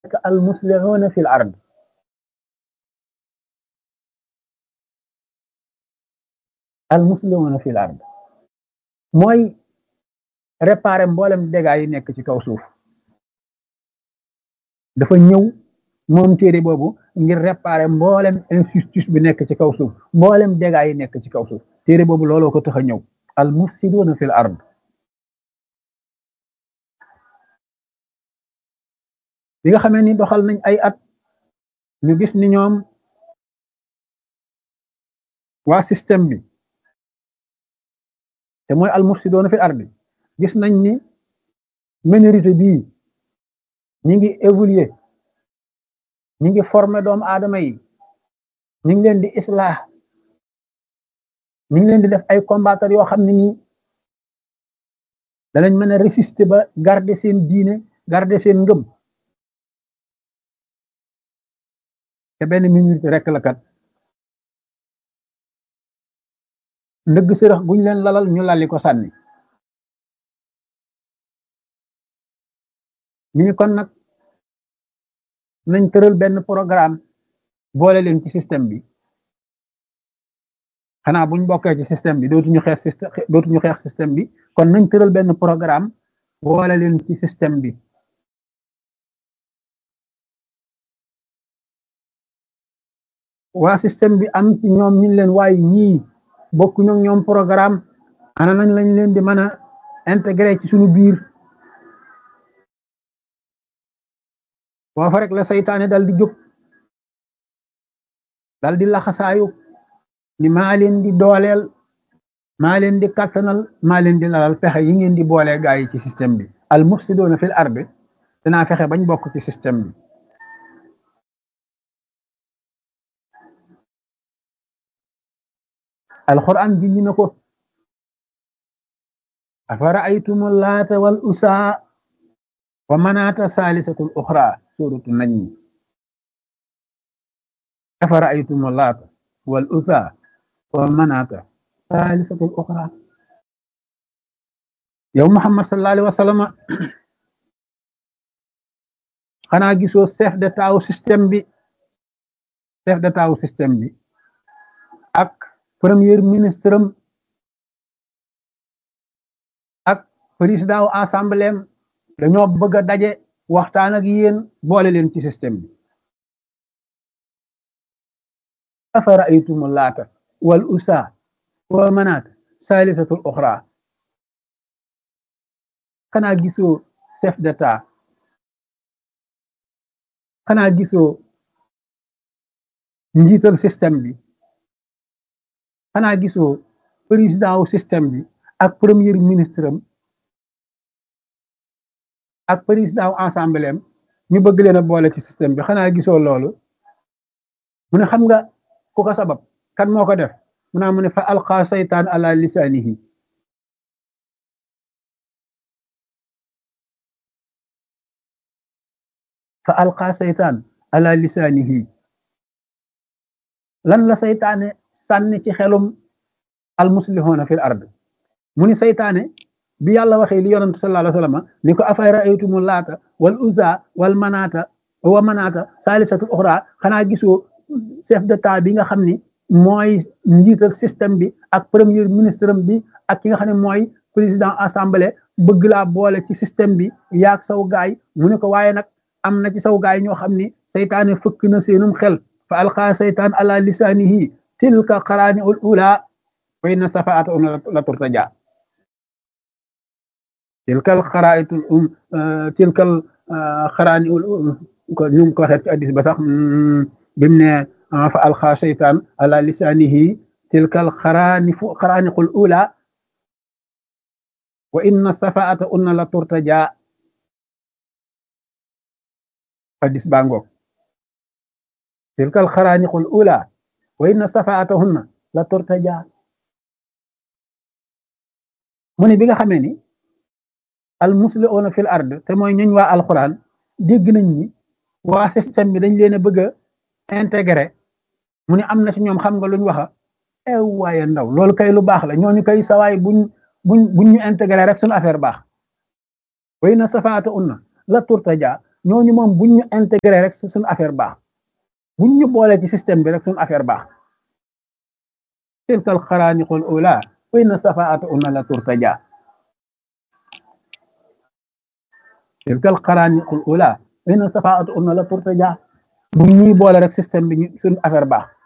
al muslihuna fil ard al muslihuna fil ard mooy réparer mboolem dégâts yi nekk ci kaw suuf dafa ñëw moom téere boobu ngir réparer mboolem injustice bi nekk ci kaw suuf mboolem dégâts yi nekk ci kaw suuf téere boobu looloo ko tax a ñëw al mufsiduna fil ard bi nga xamee ni doxal nañ ay at ñu gis ni ñoom waa système bi te mooy al mufsiduna fil ard gis nañ ni minorité bii ñi ngi évoluer ñi ngi former doomu aadama yi ñi ngi leen di islah ñi ngi leen di def ay combattre yoo xam ne nii danañ mën a résister ba garder seen diine garder seen ngëm te benn minorité rek la kat ndëgg sërëx guñ leen lalal ñu lalli ko sànni ñu ni kon nag nañ tëral benn programme boole leen ci système bi xanaa buñ bokkee ci système bi dootuñu xeex système dootuñu xeex système bi kon nañ tëral benn programme boole leen ci système bi waa système bi am ci ñoom ñu leen waaye ñii bokkuñu ñoom programme ana nañ lañ leen di mën a intégré ci suñu biir foofa rek la saytaane dal di jóg dal di laxasaayu ni maa leen di dooleel maa leen di kattanal maa leen di lalal fexe yi ngeen di boolee gaa yi ci système bi al mufsiduna fil ardi dinaa fexe bañ bokk ci système bi alquran ji ñu na ko afara aytumu laata wal usaa wa manaata saalisatul uxra suratu najmi afara aytumu laata wal usaa wa manaata saalisatul uxra yow muhammad sallallahu alayhi wa sallam xanaa gisoo chef d'état wu système bi chef d'état wu système bi ak premier ministre am ak président wu assemblée am dañoo bëgg a daje waxtaan ak yéen boole leen ci système bi afara aytumu laata wal usa wa manaat salisatul uxra xanaa gisoo chef d'état xanaa gisoo njiital système bi xanaa gisoo président wu système bi ak premier ministre am ak président wu assemblée am ñu bëgg leen a boole ci système bi xanaa gisoo loolu mu ne xam nga ku ko sabab kan moo ko def mu naa mu ne fa alqa saytaan ala lisaanihi fa alqa saytaan ala lisaanihi lan la saytaane sànni ci xelum almuslihuna fil ard mu ni saytaane bi yàlla waxee li yonent sallallahu alayhi wasallam ni ko afay raaytumu laata wal uza wal manaata wa manaata saalisatul uxra xanaa gisoo chef d'état bi nga xam ni mooy njiital système bi ak premier ministre bi ak ki nga xam ne mooy président assemblée bëgg laa boole ci système bi yaag saw gaay mu ne ko waaye nag am na ci saw gaay ñoo xam ni saytaane fëkk na seenum xel fa alqa saytaan ala lisaanihi tilka qaraani ul ula wa inna safaata um la turtaja tilkal xaraayitul um tilkal xaraani ul ko ñu ngi ko waxee ci addis ba sax bimu ne fa alqa saytaan ala lisaanihi tilkal xaraani fu xaraaniqul ula wa inna safaata unna la turtaja addis baa ngoog tilkal xaraaniqul ula wa inna safaatahunna la turtaja mu ne bi nga xamee ni al musliuna fil ard te mooy ñuñ waa alquran dégg nañ ni waa système bi dañ leen a bëgg a intégré mu ne am na ci ñoom xam nga luñ waxa ew waaye ndaw loolu kay lu baax la ñooñu kay sawaay buñ buñ buñ ñu intégré rek suñu affaire baax way na safaata unna la turtaja ñooñu moom buñ ñu intégré rek suñu affaire baax buñ ñu boole ci système bi rek suñu affaire baax tilkal xaraaniqul ula wa inna safaata una la turtaja tilkal xaraaniqul ula wa inna safaata una la turtaja buñ ñuy boole rek système bi suñu affaire baax